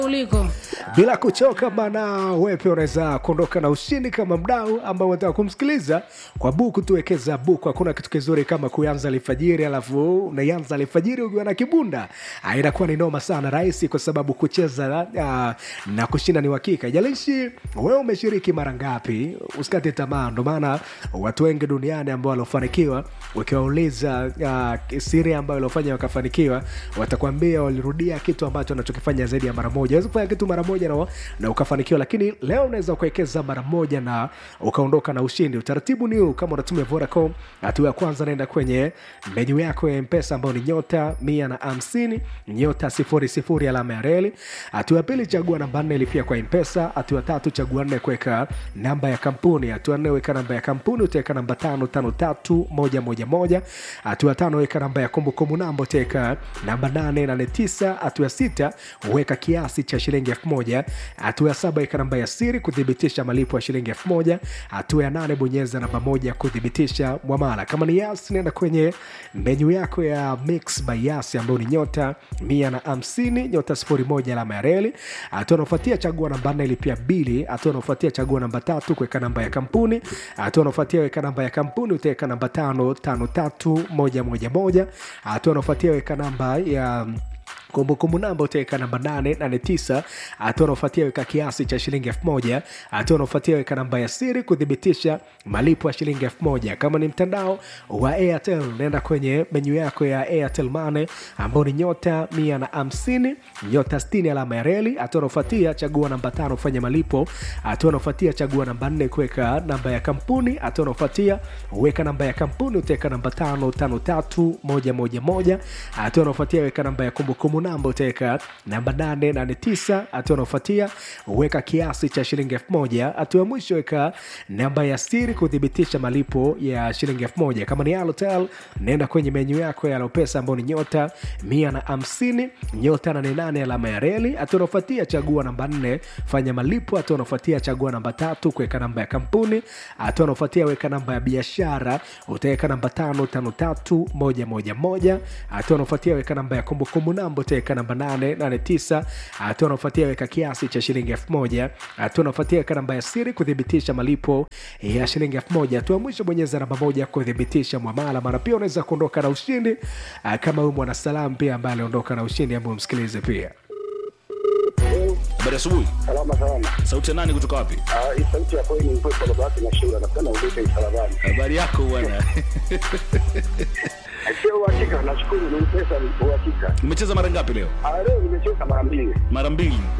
uliko bila kuchoka bana wewe pia unaweza kuondoka na ushindi kama mdau ambao unataka kumsikiliza kwa buku tuwekeza buku hakuna kitu kizuri kama kuanza alfajiri alafu unaianza alfajiri ukiwa na kibunda Ah, inakuwa ni noma sana rahisi kwa sababu kucheza uh, na kushinda ni uhakika ijalishi wewe umeshiriki mara ngapi usikate tamaa ndo maana watu wengi duniani ambao waliofanikiwa ukiwauliza uh, siri ambayo iliofanya wakafanikiwa watakwambia walirudia kitu ambacho anachokifanya zaidi ya mara moja awezi kufanya kitu mara moja na, na ukafanikiwa lakini leo unaweza kuwekeza mara moja na ukaondoka na ushindi utaratibu ni huu kama unatumia vodacom hatua ya kwanza naenda kwenye menyu yako ya mpesa ambayo ni nyota mia na hamsini nyota sifuri sifuri alama ya reli hatua ya pili chagua namba nne ilipia kwa mpesa hatua ya tatu chagua nne kuweka namba ya kampuni hatua nne weka namba ya kampuni utaweka namba tano tano tatu moja moja moja hatua ya tano weka namba ya kumbukumbu namba utaweka namba nane nane tisa hatua ya sita weka kiasi cha shilingi elfu moja hatua ya saba weka namba ya siri kuthibitisha malipo ya shilingi elfu moja hatua ya nane bonyeza namba moja kuthibitisha mwamala kama ni yas nenda kwenye menyu yako ya mix by yas ambayo ni nyota mia na hamsini nyota sifuri moja alama ya reli hatua anaofuatia chagua namba nne ilipia bili hatua anaofuatia chagua namba tatu kuweka namba ya kampuni hatua anaofuatia weka namba ya kampuni utaweka namba tano tano tatu moja moja moja hatua anaofuatia weka namba ya kumbukumbu namba utaweka namba 889 hatua unaofuatia weka kiasi cha shilingi 1000 hatua unaofuatia weka namba ya siri kuthibitisha malipo ya shilingi 1000 kama ni mtandao wa airtel naenda kwenye menyu yako ya airtel mane ambao ni nyota 150 nyota 60 alama ya reli hatua unaofuatia chagua namba tano kufanya malipo hatua unaofuatia chagua namba 4 kuweka namba ya kampuni hatua unaofuatia weka namba ya kampuni utaweka namba tano tano tatu moja moja moja hatua unaofuatia weka namba ya kumbukumbu namba utaweka namba 889 hatua unaofuatia weka kiasi cha shilingi 1000 hatua ya mwisho weka namba ya siri kuthibitisha malipo ya shilingi 1000 kama ni alotel naenda kwenye menyu yako ya alopesa ambao ni nyota 150 nyota 88 alama ya reli hatua unaofuatia chagua namba 4 fanya malipo hatua unaofuatia chagua namba tatu kuweka namba ya kampuni hatua unaofuatia weka namba ya biashara utaweka namba 553111 hatua unaofuatia weka namba ya kumbukumbu namba utaweka namba 889 hatua unaofuatia weka kiasi cha shilingi 1000 hatua unaofuatia weka namba ya siri kuthibitisha malipo ya shilingi 1000 hatua ya mwisho bonyeza namba moja kuthibitisha mwamala mara pia unaweza kuondoka na ushindi ah, kama huyu mwanasalam pia ambaye aliondoka na ushindi ambao msikilize pia Habari asubuhi. Salama salama. Sauti ya nani kutoka wapi? Ah, hii sauti ya kweli ni mpepo baba yake na shura napenda udete msalabani. Habari yako bwana. Sio uhakika, nashukuru ni pesa ni uhakika. Umecheza mara ngapi leo? Ah, leo nimecheza mara mbili. Mara mbili.